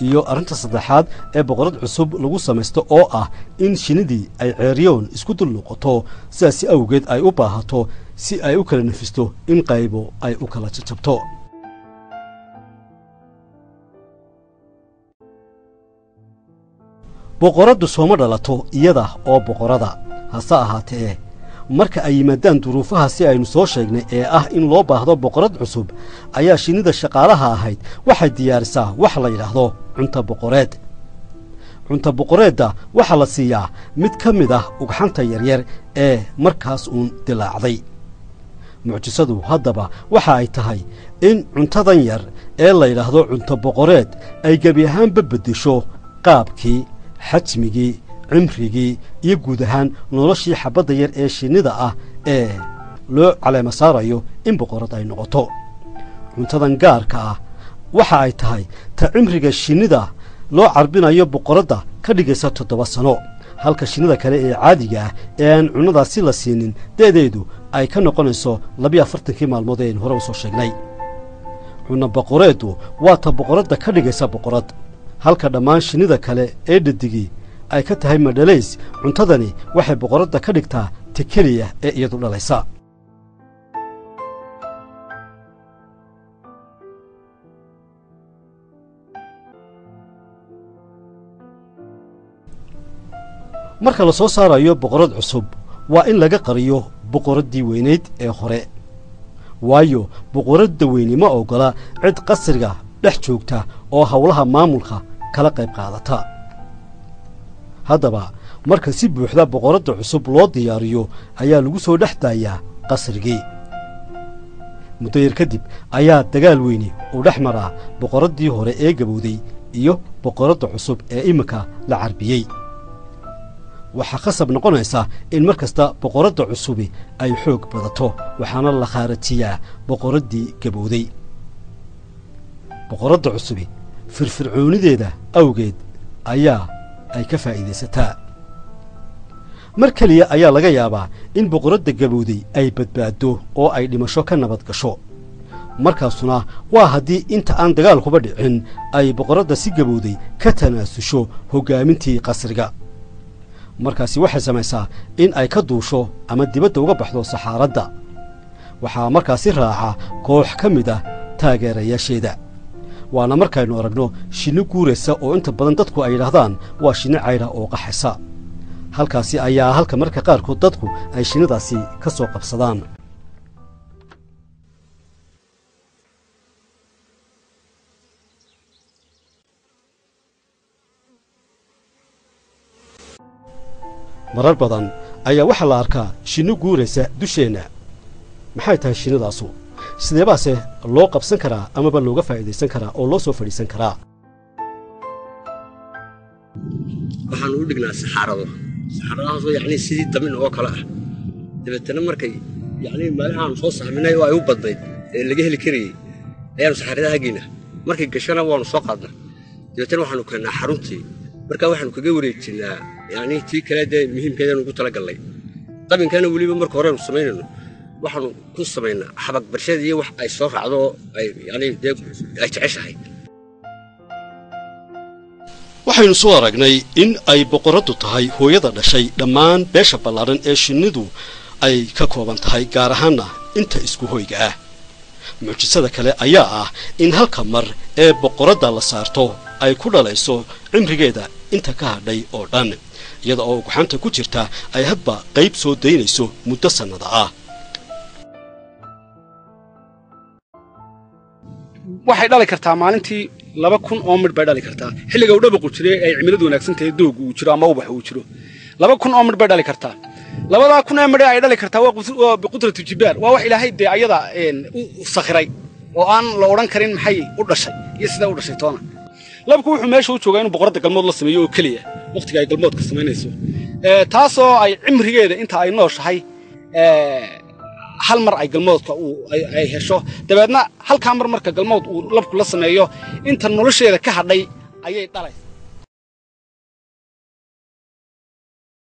iyo arrinta saddexaad ee boqorad cusub lagu samaysto oo ah in shinnidii ay ceeryoon isku dul noqoto sidaasi awgeed ay u baahato si ay u kala nefisto in qaybo ay u kala jajabto boqoraddu sooma dhalato iyada oo boqorada hase ahaatee marka ay yimaadaan duruufaha si aynu soo sheegnay ee ah in loo baahdo boqorad cusub ayaa shinnida shaqaalaha ahayd waxay diyaarisaa wax la yidhaahdo cunta boqoreed cunta boqoreedda waxaa la siiyaa mid ka mid ah ugxanta yaryar ee markaas uun dilaacday mucjisadu haddaba waxa ay tahay in cuntadan yar ee la yidhaahdo cunto boqoreed ay gebi ahaanba beddesho qaabkii xajmigii cimrigii iyo guud ahaan noloshii xabbadda yar ee shinnida ah ee loo caleema saarayo in boqorad ay noqoto cuntadan gaarka ah waxa ay tahay ta cimriga shinnida loo carbinayo boqoradda ka dhigaysa toddoba sano halka shinnida kale ee caadiga ah ee aan cunnadaasi la siinin de'deedu ay ka noqonayso labiyo afartankii maalmood ee aynu hore u soo sheegnay cunno boqoreeddu waa ta boqoradda ka dhigaysa boqorad halka dhammaan shinnida kale ee dhadigii ay ka tahay madhalays cuntadani waxay boqoradda ka dhigtaa ta keliya ee iyadu dhalaysa marka la soo saarayo boqorad cusub waa in laga qariyo boqoraddii weynayd ee hore waayo boqoradda weyni ma oggola cid qasriga dhex joogta oo howlaha maamulka kala qayb qaadata haddaba marka si buuxda boqoradda cusub loo diyaariyo ayaa lagu soo dhex daayaa qasrigii muddo yar kadib ayaa dagaal weyni uu dhex maraa boqoraddii hore ee gabowday iyo boqoradda cusub ee iminka la carbiyey waxaa khasab noqonaysa in mar kasta boqoradda cusubi ay xoog badato waxaana la khaarajiyaa boqoraddii gabowday boqoradda cusubi firfircoonideeda awgeed ayaa ay ka faa'iidaysataa mar keliya ayaa laga yaabaa in boqoradda gabowday ay badbaaddo oo ay dhimasho ka nabad gasho markaasuna waa haddii inta aan dagaalkuba dhicin ay boqoradda si gabowday ka tanaasusho hoggaamintii qasriga markaasi waxay samaysaa in ay ka duusho ama dibadda uga baxdo saxaaradda waxaa markaasi raaca koox ka mid ah taageerayaasheeda waana markaynu aragno shinni guuraysa oo inta badan dadku ay yidhaahdaan waa shinni caydha oo qaxaysa halkaasi ayaa halka marka qaarkood dadku ay shinnidaasi ka soo qabsadaan marar badan ayaa waxaa la arkaa shinni guuraysa dusheenna maxay tahay shinnidaasu sideebaase loo qabsan karaa amaba looga faa'iidaysan karaa oo loo soo fadhiisan karaa waxaanu u dhignaa saxaarado saxaaradahaasoo yacnii sidii damin oo kale ah dabeetana markay yacnii meelahaanu soo sahminay oo ay u badnayd ee laga heli karayey ayaanu saxaaradaha geynaa markay gashana waanu soo qaadnaa dabeetana waxaanu keennaa xaruntii markaa waxaanu kaga wareejinaa yacnii tii kale dee muhiimkeedanu ugu talagallay dabinkana weliba marka horeanu samaynayno waxaanu ku samaynaa xabag barshada iyo wax ay soo raacdo oo ay yacnii dee ay jeceshahay waxaynu soo aragnay in ay boqoraddu tahay hooyada dhashay dhammaan beesha ballaaran ee shinnidu ay ka kooban tahay gaar ahaanna inta isku hoyga ah mucjisada kale ayaa ah in halka mar ee boqoradda la saarto ay ku dhalayso cimrigeeda inta ka hadhay oo dhan iyada oo ugxanta ku jirta ay hadba qayb soo daynayso muddo sannada ah waxay dhali kartaa maalintii laba kun oo midh bay dhali kartaa xilliga uu dhabaqu jiray ay cimiladu wanaagsan tahay doogu uu jiro ama ubax uu jiro laba kun oo midh bay dhali kartaa labadaa kun ee midhe ay dhali kartaa waa biqudratu jibaal waa wax ilaahay dee ayada u sakhiray oo aan la odhan karin maxay u dhashay iyo sidaa u dhashay toona labku wuxuu meesha u joogaa inuu boqoradda galmood la sameeyo oo keliya wakhtiga ay galmoodka samaynayso taasoo ay cimrigeeda inta ay nooshahay hal mar ay galmoodka ay hesho dabeedna halkaa mar marka galmood uu labku la sameeyo inta nolosheeda ka hadhay ayay dhalaysa